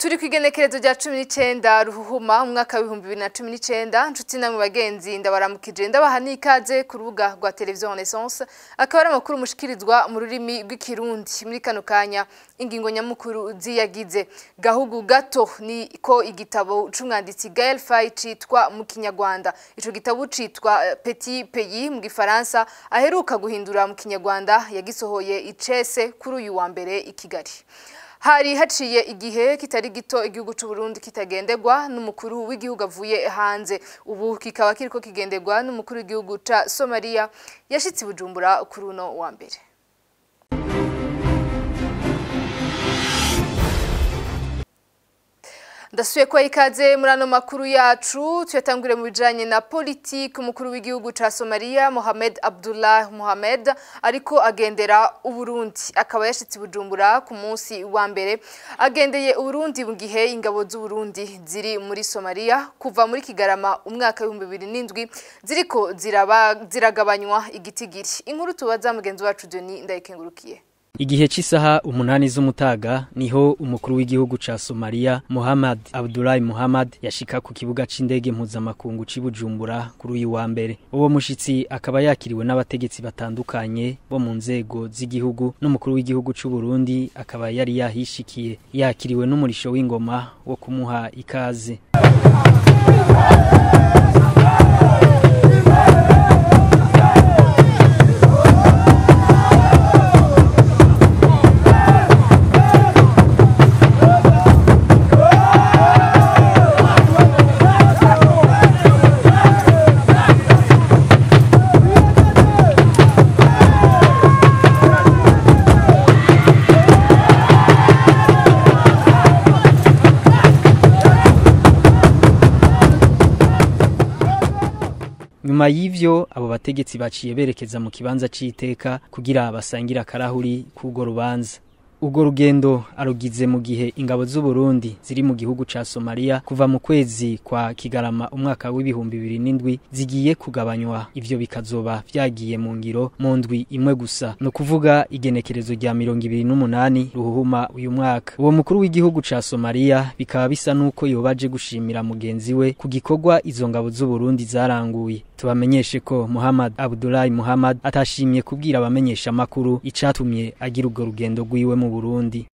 turi ku igenekerezo rya cumi n'icyenda ruhuhuma umwaka w'ibihumbi bibiri na cumi n'icyenda nshuti namwe bagenzi ndabaramukije ndabaha n'ikaze ku rubuga rwa televiziyo renaissance akaba ari amakuru mushikirizwa mu rurimi rw'ikirundi muri kano kanya ingingo nyamukuru ziyagize gahugu gato ni ko igitabo c'umwanditsi Gaël Faye citwa mu kinyarwanda ico gitabo citwa Petit Pays mu gifaransa aheruka guhindura mu kinyarwanda yagisohoye icese kuri uyu wa mbere i Kigali hari haciye igihe kitari gito igihugu c'u Burundi kitagendegwa n'umukuru w'igihugu avuye hanze ubu kikaba kiriko kigendegwa n'umukuru w'igihugu ca Somalia yashitse i Bujumbura kuri uno wa mbere ndasuye kwa ikaze muri ano makuru yacu tuyatangure mu bijanye na politiki umukuru w'igihugu ca Somalia Mohamed Abdullah Mohamed ariko agendera uburundi akaba yashitse Bujumbura ku munsi wa mbere agendeye uburundi mu gihe ingabo z'uburundi ziri muri Somalia kuva muri Kigarama umwaka w'ibihumbi bibiri n'indwi ziriko ziraba ziragabanywa igitigiri inkuru tubaza mugenzi wacu Denis ndayikengurukiye Igihe cy'isaha umunani z'umutaga niho umukuru w'igihugu ca Somalia Muhammad Abdullahi Muhammad yashika ku kibuga c'indege mpuzamakungu c'i Bujumbura kuri uyu wa mbere. Uwo mushitsi akaba yakiriwe n'abategetsi batandukanye bo mu nzego z'igihugu n'umukuru w'igihugu c'u Burundi akaba yari yahishikiye yakiriwe n'umurisho w'ingoma wo kumuha ikaze. Nyuma y'ivyo abo bategetsi baciye berekeza mu kibanza c'iteka kugira basangira akarahuri k'urwo rubanza. Urwo rugendo arugize mu gihe ingabo z'u Burundi ziri mu gihugu ca Somalia kuva mu kwezi kwa Kigarama umwaka w'ibihumbi bibiri n'indwi zigiye kugabanywa ivyo bikazoba vyagiye mu ngiro mu ndwi imwe gusa no kuvuga igenekerezo rya mirongo ibiri n'umunani ruhuhuma uyu mwaka uwo mukuru w'igihugu ca Somalia bikaba bisa nuko yobaje gushimira mugenzi we ku gikorwa izo ngabo z'u Burundi zaranguye tubamenyeshe ko Muhammad Abdullahi Muhammad atashimye kubwira abamenyesha makuru icatumye agira urwo rugendo rwiwe mu Burundi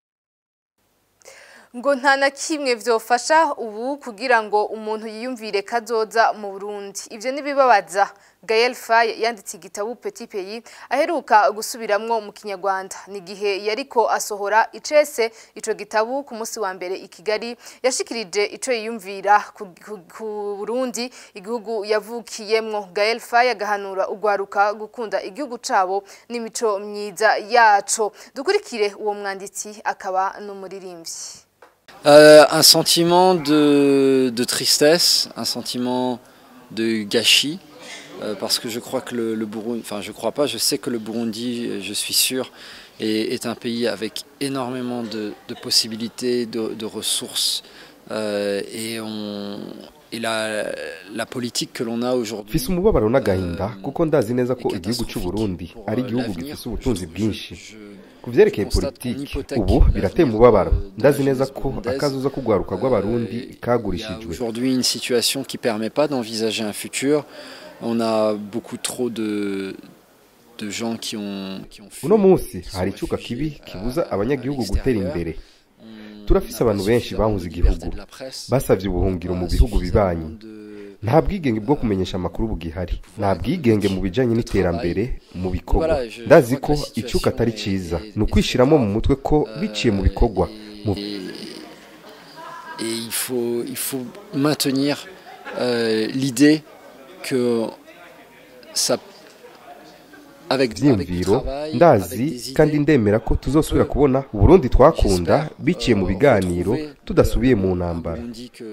ngo nta na kimwe vyofasha ubu kugira ngo umuntu yiyumvire kazoza mu Burundi ivyo nibibabaza Gaël Faye yanditse igitabo Petit Pays aheruka gusubiramwo mu kinyarwanda ni gihe yariko asohora icese ico gitabo ku munsi wa mbere i Kigali yashikirije ico yiyumvira ku, ku, ku Burundi igihugu yavukiyemwo Gaël Faye agahanura ugwaruka gukunda igihugu cabo n'imico myiza yaco dukurikire uwo mwanditsi akaba n'umuririmbyi Euh, un sentiment de, de, tristesse, un sentiment de gâchis, euh, parce que je crois que le, le, Burundi, enfin je crois pas, je sais que le Burundi, je suis sûr, est, est un pays avec énormément de, de possibilités, de, de ressources, euh, et, on, et la, la politique que l'on a aujourd'hui. mfise umubabaro n'agahinda kuko ndazi neza ko igihugu cy'u Burundi ari igihugu gifise ubutunzi bwinshi ku vyerekeye politiki ubu birateye umubabaro ndazi neza ko akazuza kugwaruka rw'abarundi kagurishijwe aujourd'hui une situation qui permet pas d'envisager un futur on a beaucoup trop de de gens qui ont qui ont uno munsi hari icyuka kibi kibuza abanyagihugu gutera imbere turafise abantu benshi bahunze igihugu basavye ubuhungiro mu bihugu bibanyi nta bwigenge bwo kumenyesha amakuru bugihari nta bwigenge mu bijanye n'iterambere mu bikorwa ndazi ko icyuka atari ciza ni ukwishiramo mu mutwe ko biciye mu bikorwa et il faut il faut maintenir euh, l'idée que ça vyiyumviro ndazi kandi ndemera ko tuzosubira kubona uburundi twakunda biciye mu biganiro tudasubiye mu ntambara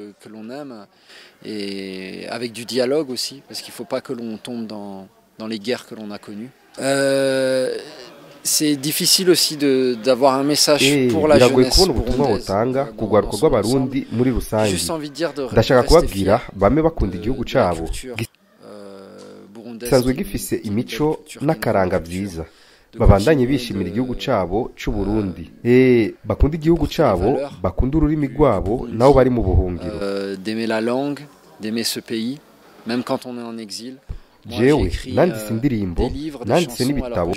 et avec du dialogue aussi parce qu'il faut pas que l'on tombe dans dans les guerres que l'on a connues euh, c'est difficile aussi de d'avoir un message pour la biragoye jeunesse kubona ubutumwa butanga burundaise ku rwaruka rw'abarundi muri rusange juste envie de dire de ndashaka rester kubabwira fier bame bakunda de- igihugu de la cabo culture, euh, burundaise gisanzwe qui- gifise qui- imico de la culture n'akaranga qui nous vyiza babandanye bishimira igihugu cabo c'u Burundi eh bakunda igihugu cabo bakunda ururimi rwabo nabo bari mu buhungiro euh, d'aimer la langue d'aimer ce pays même quand on est en exil jewe nanditse indirimbo nanditse n'ibitabo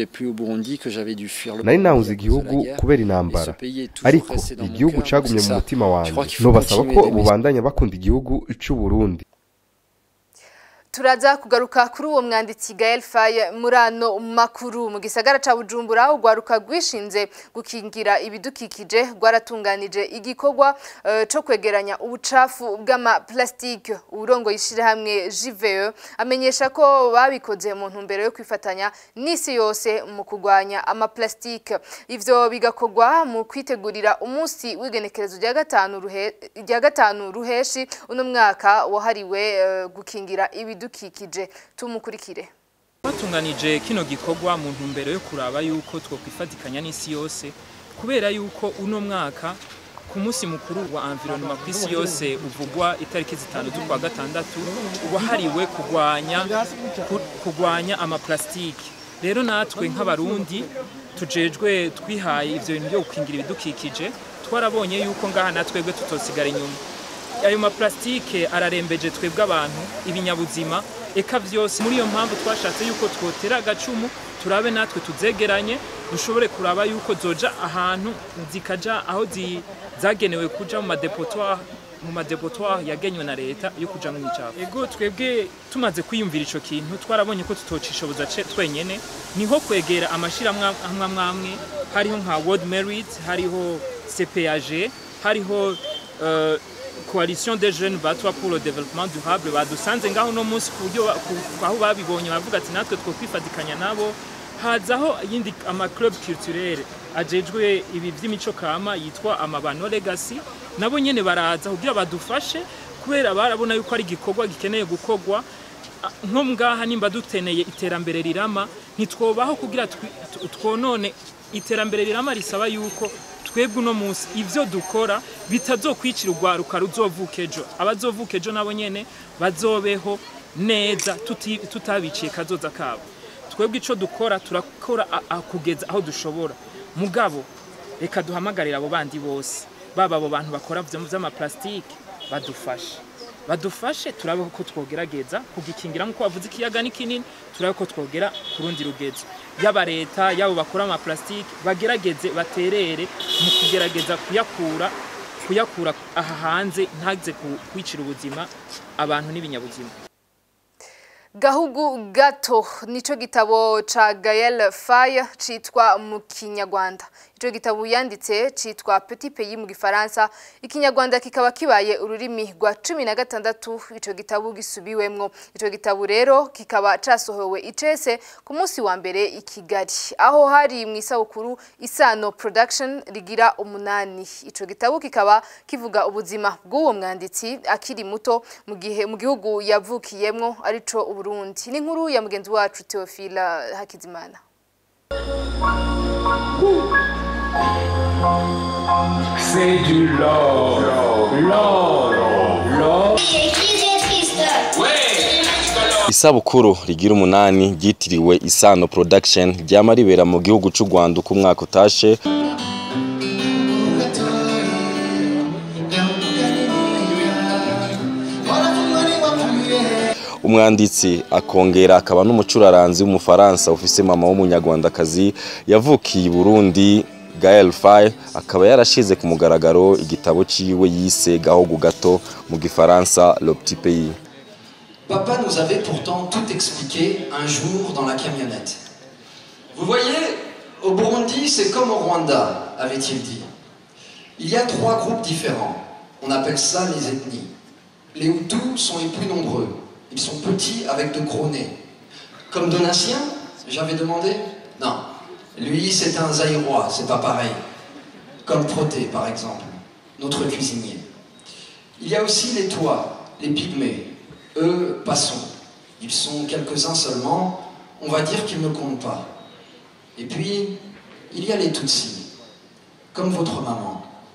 nari nahunze igihugu kubera intambara ariko igihugu cagumye mu mutima wanjye nobasaba ko bubandanya bakunda igihugu c'u Burundi turaza kugaruka kuri uwo mwanditsi Gael Faye muri ano makuru mu gisagara ca Bujumbura ugwaruka rwishinze gukingira ibidukikije rwaratunganije igikorwa uh, co kwegeranya ubucafu bw'ama plastique urongo yishire hamwe JVE amenyesha ko babikoze mu ntumbero yo kwifatanya n'isi yose mu kugwanya ama plastique ivyo bigakorwa mu kwitegurira umunsi w'igenekerezo rya gatanu ruhe rya gatanu ruheshi uno mwaka wahariwe uh, gukingira ibi ibidukikije tumukurikire batunganije kino gikorwa mu ntumbero yo kuraba yuko twokwifatikanya n'isi yose kubera yuko uno mwaka ku munsi mukuru wa environnement ku isi yose uvugwa itariki zitanu z'ukwa gatandatu wahariwe kugwanya kugwanya amaplastike rero natwe nk'abarundi tujejwe twihaye ivyo bintu byo gukingira ibidukikije twarabonye yuko ngaha natwebwe tutosigara inyuma ayo maplastike ararembeje twebwe abantu ibinyabuzima eka vyose muri iyo mpamvu twashatse yuko twotera agacumu turabe natwe tuzegeranye dushobore kuraba yuko zoja ahantu zikaja aho zagenewe kuja mu madepotoire mu madepotoire yagenywe na leta yo kuja mu micafu ego twebwe tumaze kwiyumvira ico kintu twarabonye ko tutocishoboza twenyene niho kwegera amashirahamwe amwe amwe hariho nka World Merit hariho CPAG hariho uh, coalition des jeunes batwa pour le développement durable badusanze ngaho no munsi ku buryo aho babibonye bavuga ati natwe two kwifatikanya nabo hazaho yindi ama club culturel ajejwe ibi vy'imico kama yitwa amabano legacy nabo nyene baraza kugira badufashe kubera barabona yuko ari igikorwa gikeneye gukorwa nko ngaha nimba duteneye iterambere rirama ntitwobaho kugira twonone iterambere rirama risaba yuko twebwe uno munsi ivyo dukora bitazokwicira urwaruka ruzovuka ejo abazovuka ejo nabo nyene bazobeho neza tutabiciye kazoza kabo twebwe ico dukora turakora kugeza aho dushobora mugabo reka duhamagarira abo bandi bose baba abo bantu bakora vy'amaplastike badufashe badufashe turabe ko twogerageza kugikingira nk'uko bavuze ikiyaga ni kinini turabe ko twogera ku rundi rugezo yaba leta yabo bakora amaplastike bagerageze baterere mu kugerageza kuyakura kuyakura aha hanze ntaze kwicira ubuzima abantu n'ibinyabuzima gahugu gato nico gitabo ca Gael Faye citwa mu kinyarwanda ico gitabo yanditse citwa Petit Pays mu gifaransa ikinyarwanda kikaba kibaye ururimi rwa 16 ico gitabo gisubiwemwo ico gitabo rero kikaba casohowe icese ku munsi wa mbere i Kigali aho hari mu isabukuru Isano Production rigira umunani ico gitabo kikaba kivuga ubuzima bw'uwo mwanditsi akiri muto mu gihe mu gihugu yavukiyemwo arico Burundi ni nkuru ya mugenzi wacu Theophila Hakizimana C'est du love, love, love. isabukuru rigira umunani ryitiriwe isano production ryama ribera mu gihugu c'u Rwanda uko umwaka utashe umwanditsi akongera akaba n'umucuraranzi w'umufaransa ufise mama w'umunyarwandakazi yavukiye i Burundi Gael Faye akaba yarashize ku mugaragaro igitabo ciwe yise gahogo gato mu gifaransa Le Petit Pays Papa nous avait pourtant tout expliqué un jour dans la camionnette. Vous voyez, au Burundi, c'est comme au Rwanda, avait-il dit. Il y a trois groupes différents. On appelle ça les ethnies. Les Hutus sont les plus nombreux. Ils sont petits avec de gros nez. Comme Donatien, j'avais demandé Non. Lui, c'est un Zaïrois, c'est pas pareil. Comme Proté, par exemple, notre cuisinier. Il y a aussi les Toits, les Pygmées. Eux, passons. Ils sont quelques-uns seulement. On va dire qu'ils ne comptent pas. Et puis, il y a les Tutsis, comme votre maman.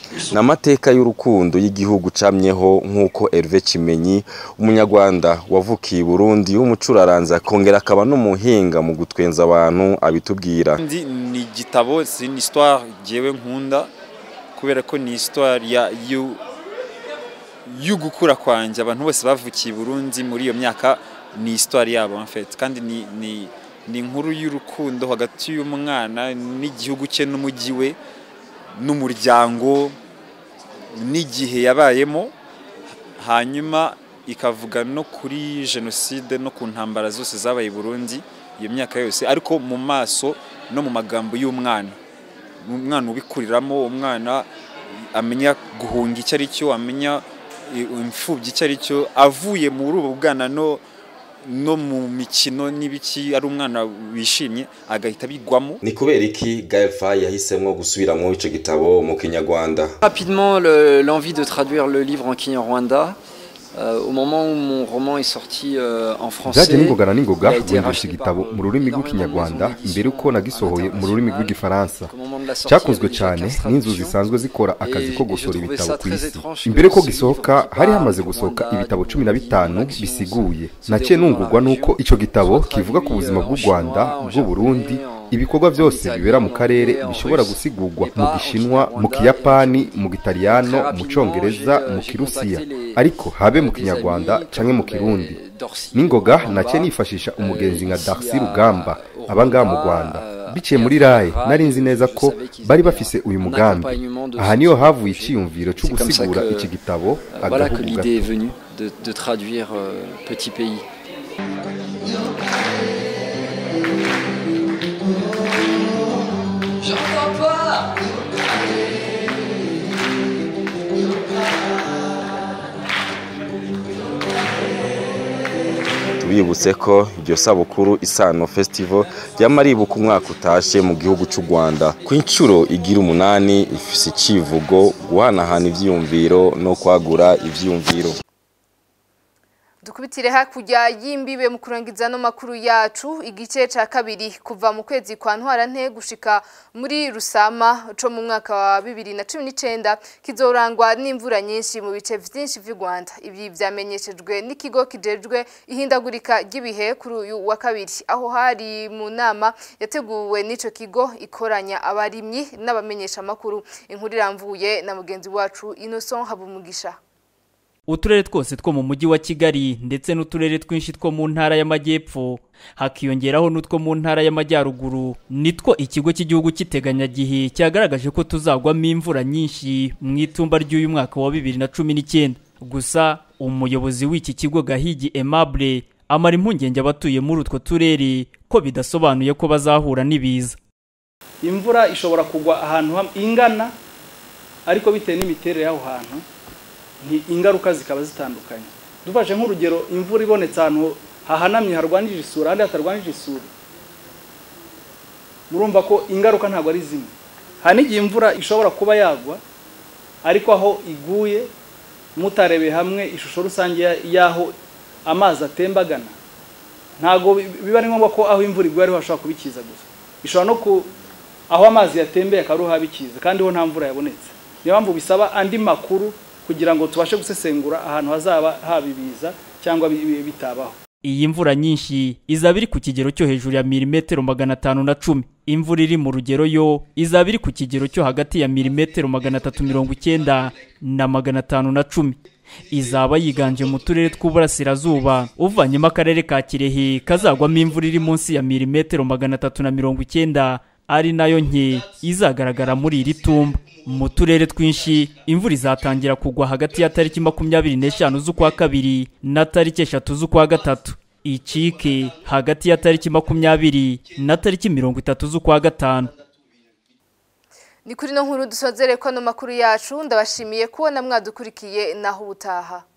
ni amateka y'urukundo y'igihugu camyeho nk'uko Hervé Kimenyi umunyarwanda wavukiye i Burundi w'umucuraranzi akongera akaba n'umuhinga mu gutwenza abantu abitubwira Ndi ni igitabo c'est une histoire jewe nkunda kubera ko ni histoire ya yu y'ugukura kwanje abantu bose bavukiye i Burundi muri iyo myaka ni histoire yabo en fait kandi ni ni ni inkuru y'urukundo hagati y'umwana n'igihugu cye n'umujyi we n'umuryango n'igihe yabayemo hanyuma ikavuga no kuri jenoside no ku ntambara zose zabaye i Burundi iyo myaka yose ariko mu maso no mu magambo y'umwana umwana ubikuriramo umwana amenya guhunga icyo ari cyo amenya imfubyi icyo ari cyo avuye muri ubu bwana no no mu mikino n'ibiki ari umwana wishimye agahita bigwamo ni kubera iki Gaël Faye yahisemo gusubiramo ico gitabo mu kinyarwanda Rapidement, le- l'envie de traduire le livre en Kinyarwanda. Euh, au moment où mon roman est sorti euh, en français, byaje n'ingogana n'ingoga il a été guhindura racheté igitabo par, mu rurimi énormément de rw'ikinyarwanda maisons d'édition mbere uko nagisohoye mu rurimi rw'igifaransa Au moment de la sortie, cyakunzwe il y avait déjà cyane 15 n'inzu traductions. zisanzwe zikora akazi Et- ko et je gusora trouvais ibitabo ça ku très isi étrange que imbere ko ce gisohoka livre qui hari parle hamaze du gusohoka Rwanda, ibitabo du cumi na Burundi, bitanu de l'action bisiguye se naciye déroule dans nungurwa la n'uko région, icyo gitabo soit kivuga ku traduit, buzima euh, bw'u en rwanda chinois, en bw'u burundi japonais, en- ibikorwa byose italien, bibera mu en karere anglais, en bishobora russe, gusigurwa et mu pas en gishinwa mu Kinyarwanda, kiyapani et mu gitaliyano Très mu rapidement, cyongereza j'ai, euh, mu j'ai kirusiya contacté les- ariko habe mu des kinyarwanda amis canke mu comme, kirundi ben, Dorcy n'ingoga Rugamba, naciye nifashisha umugenzi nka ici Darcy à- Rugamba au aba ngaha mu Rwanda, Rwanda euh, biciye et muri à raye travers nari Raye, nzi neza je ko savais qu'ils bari avaient bafise un- uyu un mugambi accompagnement de aha ce niyo projet. havuye iciyumviro cyo C'est comme ça gusigura que, iki gitabo Euh, Voilà que agahugu l'idée est gato venue de, de traduire euh, Petit Pays. J'entends pas tubibutse ko iryo sabukuru isano festival ryama ribuka umwaka utashe mu gihugu cy'u Rwanda ku inshuro igira umunani ifise icivugo guhanahana ivyiyumviro no kwagura ivyiyumviro dukubitire hakurya y'imbibe mu kurangiza no makuru yacu igice ca kabiri kuva mu kwezi kwa ntwarante gushika muri rusama co mu mwaka wa bibiri na cumi n'icenda kizorangwa n'imvura nyinshi mu bice vyinshi vy'u Rwanda ibi vyamenyeshejwe n'ikigo kijejwe ihindagurika ry'ibihe kuri uyu wa kabiri aho hari mu nama yateguwe n'ico kigo ikoranya abarimyi n'abamenyesha makuru inkuru iramvuye na mugenzi wacu Innocent Habumugisha uturere twose two mu mujyi wa kigali ndetse n'uturere twinshi two mu ntara y'amajyepfo hakiyongeraho n'utwo mu ntara y'amajyaruguru nitwo ikigo cy'igihugu cy'iteganyagihe cyagaragaje ko tuzagwamo imvura nyinshi mu itumba ry'uyu mwaka wa bibiri na cumi n'icyenda gusa umuyobozi w'iki kigo gahigi aimable amara impungenge abatuye muri utwo turere ko bidasobanuye ko bazahura n'ibiza imvura ishobora kugwa ahantu ham- ingana ariko bitewe n'imiterere y'aho hantu ni ingaruka zikaba zitandukanye dufashe nk'urugero imvura ibonetse ahantu hahanamye harwanije isura ahandi hatarwanije isura murumva ko ingaruka ntabwo ari zimwe hari n'igihe imvura ishobora kuba yagwa ariko aho iguye mutarebeye hamwe ishusho rusange ya- y'aho amazi atembagana ntabwo bi- biba ari ngombwa ko aho imvura iguye ariho hashobora kuba ikiza gusa ishobora no ku aho amazi yatembeye akaba ariho haba ikiza kandi ho nta mvura yabonetse niyo mpamvu bisaba andi makuru kugira ngo tubashe gusesengura ahantu hazaba haba ibiza cyangwa bi- bi- bitabaho iyi mvura nyinshi izaba iri ku kigero cyo hejuru ya milimetero magana atanu na cumi imvura iri mu rugero yo izaba iri ku kigero cyo hagati ya milimetero magana atatu mirongo icyenda na magana atanu na cumi izaba yiganje mu turere tw'uburasirazuba uvanyemo akarere ka kirehe kazagwamo imvura iri munsi ya milimetero magana atatu na mirongo icyenda ari nayo nke izagaragara muri iri tumba mu turere twinshi imvura izatangira kugwa hagati ya tariki makumyabiri n'eshanu z'ukwa kabiri na tariki eshatu z'ukwa gatatu icike hagati ya tariki makumyabiri na tariki mirongo itatu z'ukwa gatanu ni kuri no nkuru dusozere ko ano makuru yacu ndabashimiye kubona mwadukurikiye naho ubutaha